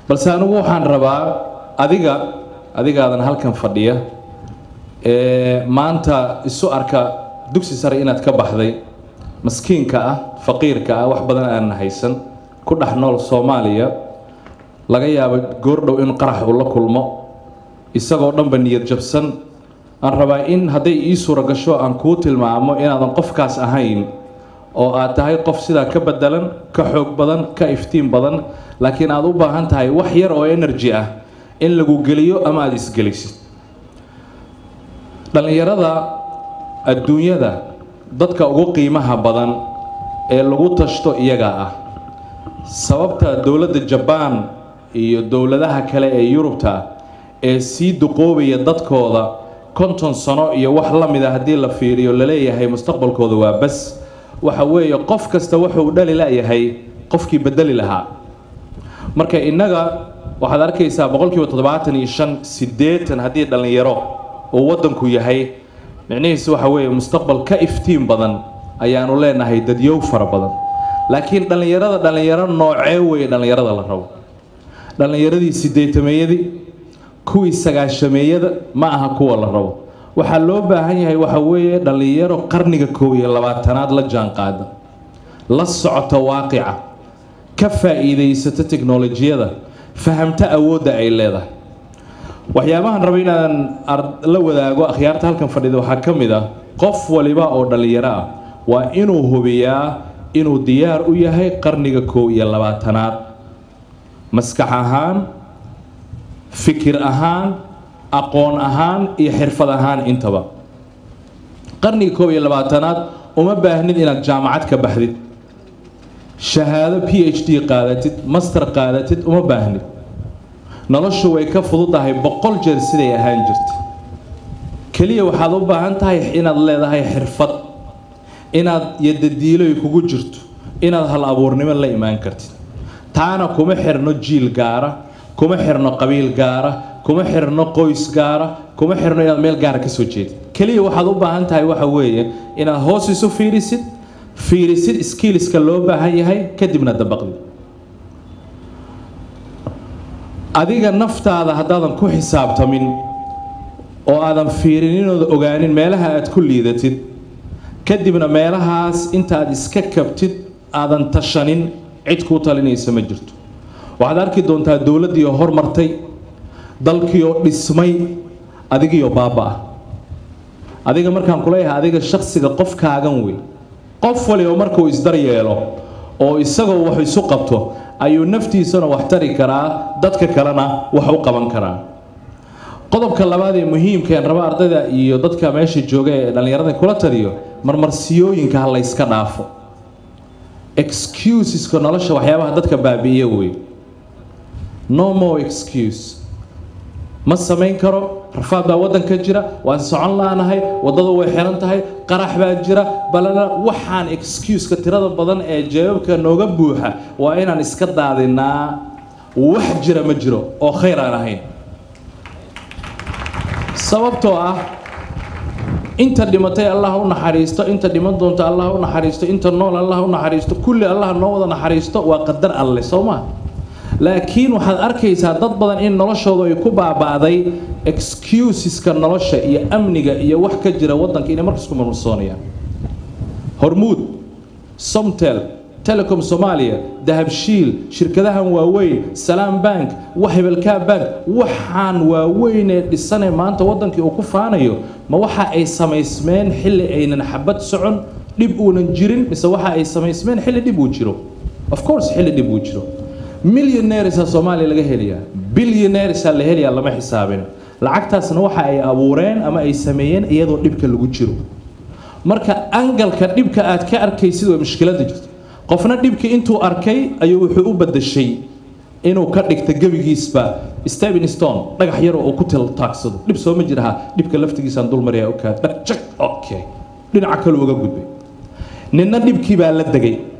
balse anigu waxaan rabaa adiga adigaadan halkan fadhiya ee maanta isu arka dugsi sare inaad ka baxday maskiinka ah faqiirka ah wax badan aanan haysan ku dhex nool soomaaliya laga yaabo goordhow in qarax uu la kulmo isagoo dhanba niyad jabsan aan rabaa in hadday ii suura gasho aan kuu tilmaamo inaadan qofkaas ahayn oo aad tahay qof sidaa ka bedelan ka xoog badan ka iftiin badan laakiin aad u baahan tahay wax yar oo energy ah in lagu geliyo ama aada isgelisid dhallinyarada adduunyada dadka ugu qiimaha badan ee lagu tashto iyagaa ah sababta dowladda jabaan iyo dowladaha kale ee yurubta ee sii duqoobaya dadkooda konton sano iyo wax la mida haddii la fiiriyo laleeyahay mustaqbalkooda waa bas waxa weeye qof kasta wuxuu dhali layahay qofkii bedeli lahaa marka innaga waxaad arkaysaa boqolkiiba toddobaatan iyo shan siddeetan haddii dhallinyaro uu waddanku yahay micnihiisu waxa weeye mustaqbal ka iftiin badan ayaanu leenahay dadyow fara badan laakiin dhallinyarada dhallinyaro noocee weeye dhallinyarada la rabo dhallinyaradii siddeetameeyadii kuwii sagaashameeyada ma aha kuwa la rabo waxaa loo baahan yahay waxa weeye dhallinyaro qarniga koob iyo labaatanaad la jaanqaada la socota waaqica ka faa'iidaysata teknolojiyada fahamta awoodda ay leedahay waxyaabahan raba inaan la wadaago akhyaarta halkan fadhida waxaa ka mid ah qof waliba oo dhallinyaro ah waa inuu hubiyaa inuu diyaar u yahay qarniga koob iyo labaatanaad maskax ahaan fikir ahaan aqoon ahaan iyo xirfad ahaan intaba qarniga koob iyo labaatanaad uma baahnid inaad jaamacad ka baxdid shahaado p h d qaadatid master qaadatid uma baahnid noloshu way ka fududahay boqol jeer siday ahaan jirta keliya waxaad u baahan tahay inaad leedahay xirfad inaad yadadiiloy kugu jirto inaad hal abuurnimo la imaan kartid taana kuma xirno jiil gaara kuma xirno qabiil gaara kuma xirno qoys gaara kuma xirno inaad meel gaara ka soo jeedid keliya waxaad u baahan tahay waxa weeye inaad hoos isu fiirisid fiirisid skillska loo baahan yahay kadibna dabaqdid adiga naftaada haddaadan ku xisaabtamin oo aadan fiirininooda ogaanin meelaha aad ku liidatid kadibna meelahaas intaaad iska kabtid aadan tashanin cid kuu talinaysa ma jirto waxaad arki doontaa dowladdiioo hormartay dalkiioo dhismay adigiioo baaba-ah adiga markaan kuleeyahay adiga shaksiga qofkaagan wey qof waliba markuu isdaryeelo oo isagoo wax isu qabto ayuu naftiisana wax tari karaa dadka kalena wax u qaban karaa qodobka labaad ee muhiimkaen raba ardayda iyo dadka meesha jooga ee dhallinyarada kula taliyo marmarsiyooyinka ha layska dhaafo excuseska nolosha waxyaabaha dadka baabi'iya wey no more excuse ma samayn karo rafaad baa waddanka jira waan socon laanahay waddadu way xiran tahay qarax baa jira balana waxaan excuseka tirada badan ee jawaabka nooga buuxa waa inaan iska daadinaa wax jira ma jiro oo khayr aan ahayn sababtoo ah inta dhimatay allah u naxariisto inta dhiman doonta allah u naxariisto inta nool allah u naxariisto kulli allah noo wada naxariisto waa qadar alle soo maa laakiin waxaad arkaysaa dad badan in noloshooda ay ku baaba'day excuseska nolosha iyo amniga iyo wax ka jira waddanka inay markas ku marmarsoonayaan hormuud somtel telecom soomaaliya dahabshiil shirkadahan waaweyn salaam bank hebelkaa bank waxaan waaweyn ee dhisanee maanta waddankii uu ku faanayo ma waxa ay samaysmeen xilli aynan xabad socon dhib uunan jirin mise waxa ay samaysmeen xilli dhib uu jiro of course xilli dhib uu jiro millionairesa soomaaliya laga helayaa billionairesa la helayaa lama xisaabin lacagtaasna waxa ay abuureen ama ay sameeyeen iyadoo dhibka lagu jiro marka angalka dhibka aad ka arkaysid waa mushkilada jirto qofna dhibkii intuu arkay ayuu wuxuu u badashay inuu ka dhigta gebigiisba steven stone dhagax yaroo uu ku tiltaagsado dhib sooma jiraha dhibka laftigiisaan dulmaryaa okaa dhagjag okay dhinaca kale uga gudbay ninna dhibkii baa la degay